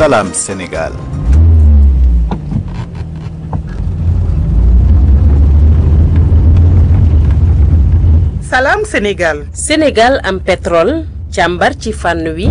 Salam Sénégal. Salam Sénégal. Sénégal am pétrole càmbar ci fànn wi.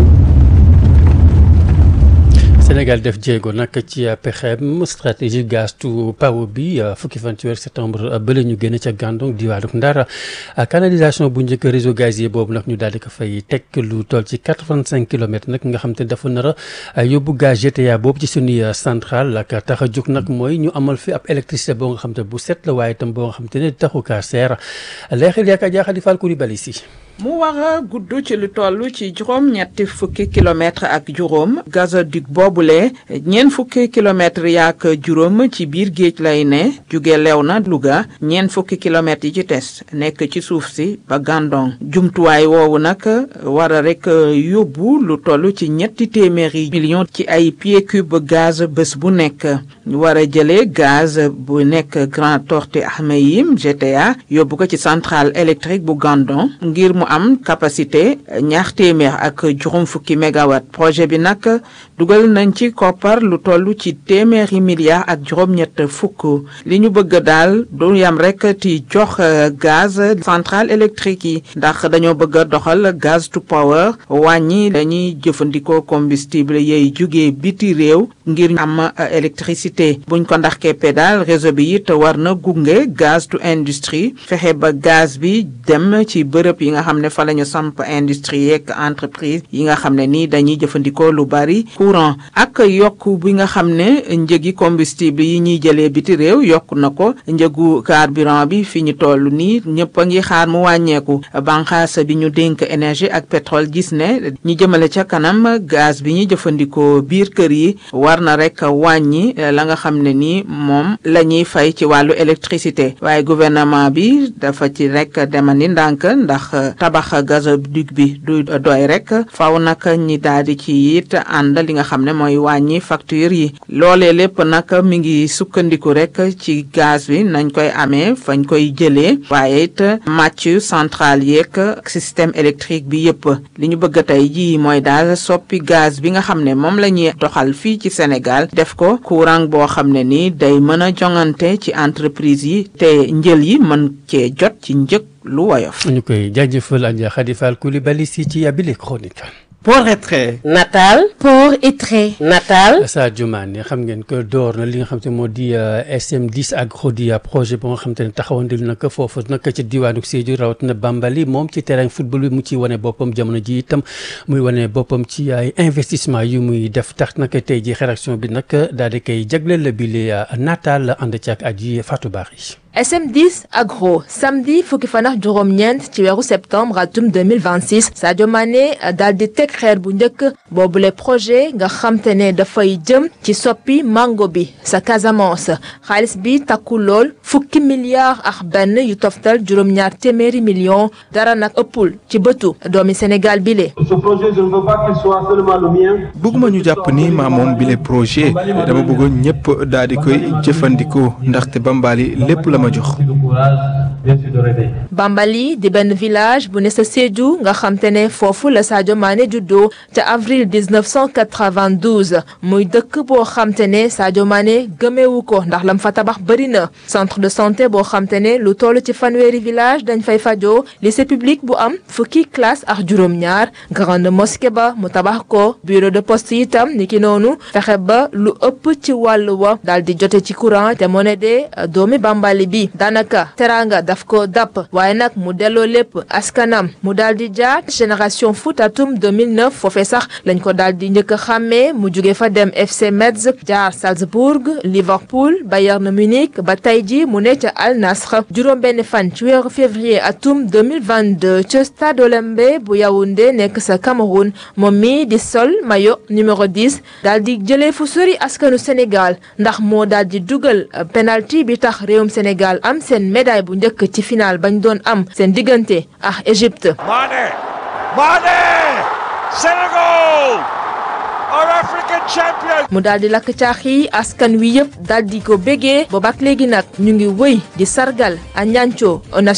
Sénégal def jéego nag ci pexeem stratégie gaz to power bi fukki fan ci weer septembre bële ñu génn ca Gandon diwaanu Ndar canalisation bu njëkk réseau gazier boobu nag ñu daal di ko fay teg lu toll ci quatre-vingt-cinq kilomètres nag nga xam te dafa nar a yóbbu gaz GTA boobu ci suñuy centrale ak tax a jóg nag mooy ñu amal fi ab électricité boo nga xam te bu set la waaye itam boo nga xam te ne taxu kaa seer leexil yaakaar jaaxal di fal Coulibaly si mu war a gudd ci lu toll ci juróom ñetti fukki kilomètre ak juróom gazoduc boobule ñeent fukki kilomètre yaak juróom ci biir géej lay ne jóge Léona Louga ñeent fukki kilomètres yi ci tes nekk ci suuf si ba Gandon jumtuwaay woowu nag war a rek yóbbu lu toll ci ñetti téeméeri millions ci ay pieds cube gaz bés bu nekk ñu war a jëlee gaz bu nekk Grand Tortue Ahmeyim GTA yóbbu ko ci centrale électrique bu Gandon ngir mu am capacité ñaar téeméer ak juróom fukki mégawatt projet bi nag dugal nañ ci koppar lu toll ci téeméeri milliards ak juróom-ñett fukk li ñu bëgg daal du yam rek ci jox gaz centrale électrique yi ndax dañoo bëgg a doxal gaz to power wàññi dañuy jëfandikoo combustible yey jugee biti réew ngir am électricité buñ ko ndax keppe daal réseau bi it war na gunge gaz to industrie fexe ba gaz bi dem ci bërëb yi nga xam ne fa la ñu samp industrie yeeg entreprise yi nga xam ne nii dañuy jëfandikoo lu bari courant ak yokk bi nga xam ne njëgi combustible yi ñuy jëlee biti réew yokk na ko njëgu carburant bi fi ñu toll nii ñëpp a ngi xaar mu wàññeeku banqaas bi ñu dénk énergie ak pétrole gis ne ñi jëmale ca kanam gaz bi ñuy jëfandikoo biir kër yi war na rek wàññi la nga xam ne nii moom la ñuy fay ci wàllu électricité waaye gouvernement bi dafa ci rek demandi ndànk ndax tabax gazoduc bi du doy rek faw nag ñi daal di ci it ànd li nga xam ne mooy wàññi facture yi loolee lépp nag mi ngi sukkandiku rek ci gaz bi nañ koy amee fañ koy jëlee waaye it màcc centrale yeeg système électrique bi yépp li ñu bëgg tey jii mooy daal soppi gaz bi nga xam ne moom la ñuy doxal fii ci Sénégal def ko courant boo xam ne ni day mën a jongante ci entreprise yi te njël yi mën cee jot ci njëg lu woyof ñu koy jaajëfal Adja Khady Fall Coulibaly si ci yabile chronique Port et trait. Natal. Port et trait. Natal. Sadio Mané xam ngeen ko door na li nga xam te moo di SM10 agro di projet ba nga xam te ne taxawandil na ko foofu nag ci diwaanu Sédhiou rawatina Bambali moom ci terrain football bi mu ciy wane boppam jamono ji itam muy wane boppam ci ay investissement yu muy def tax nag tey ji rédaction bi nag daal di koy jagleel la bile Natal ànd ci ak aji Fatou Bari. SM10 Agro samedi fukki fan ak juróom-ñeent ci weeru septembre atum 2026 Sadio Mané daal di teg xeer bu njëkk boobule projet nga xamte ne dafay jëm ci soppi mango bi sa Casamance xaalis bi takku lool fukki milliards ak benn yu toftal juróom-ñaar téeméeri millions dara nag ëppul ci bëtu doomi Sénégal bile. Ce projet je ne veux pas qu'il soit seulement le mien. bëgguma ñu jàpp ni maa moom bile projet dama bëggoon ñëpp daal di koy jëfandikoo ndaxte Bambali lépp la ma jox. Bambali di benn village bu ne sa Sédhiou nga xam te ne foofu la Sadio Mané juddoo ca avril 1992 muy dëkk boo xam te ne Sadio Mané gëmeewu ko ndax lam fa tabax bëri na centre de santé boo xam te ne lu toll ci fanweeri village dañ fay fajoo lycée public bu am fukki classe ak juróom-ñaar grande mosquée ba mu tabax ko bureau de poste itam niki noonu fexe ba lu ëpp ci wàllu wa daal di jote ci courant te moo ne de doomi Bambali bi daanaka teranga daf ko dàpp waaye nag mu delloo lépp askanam mu daal di jaar génération foot atum 2009 foofee sax lañ ko daal di njëkk a xàmmee mu jóge fa dem FC Metz jaar Salzbourg Liverpool Bayern Munich ba tey ji mu ne ca Al Nassr juróom benn fan ci weeru février atum 2022 ca Stade Olembe bu Yaoundé nekk sa Cameroun moom mi di sol maillot numéro 10 daal di jëlee fu sori askanu Sénégal ndax moo daal di dugal penalty bi tax réewum Sénégal am seen médaille bu njëkk ci final bañ doon am seen diggante ak Égypte. Mané Mané Sénégal our African champion. mu daal di lakk caax yi askan wi yëpp daal di ko bégee boobaak léegi nag ñu ngi wëy di sargal a ñancoo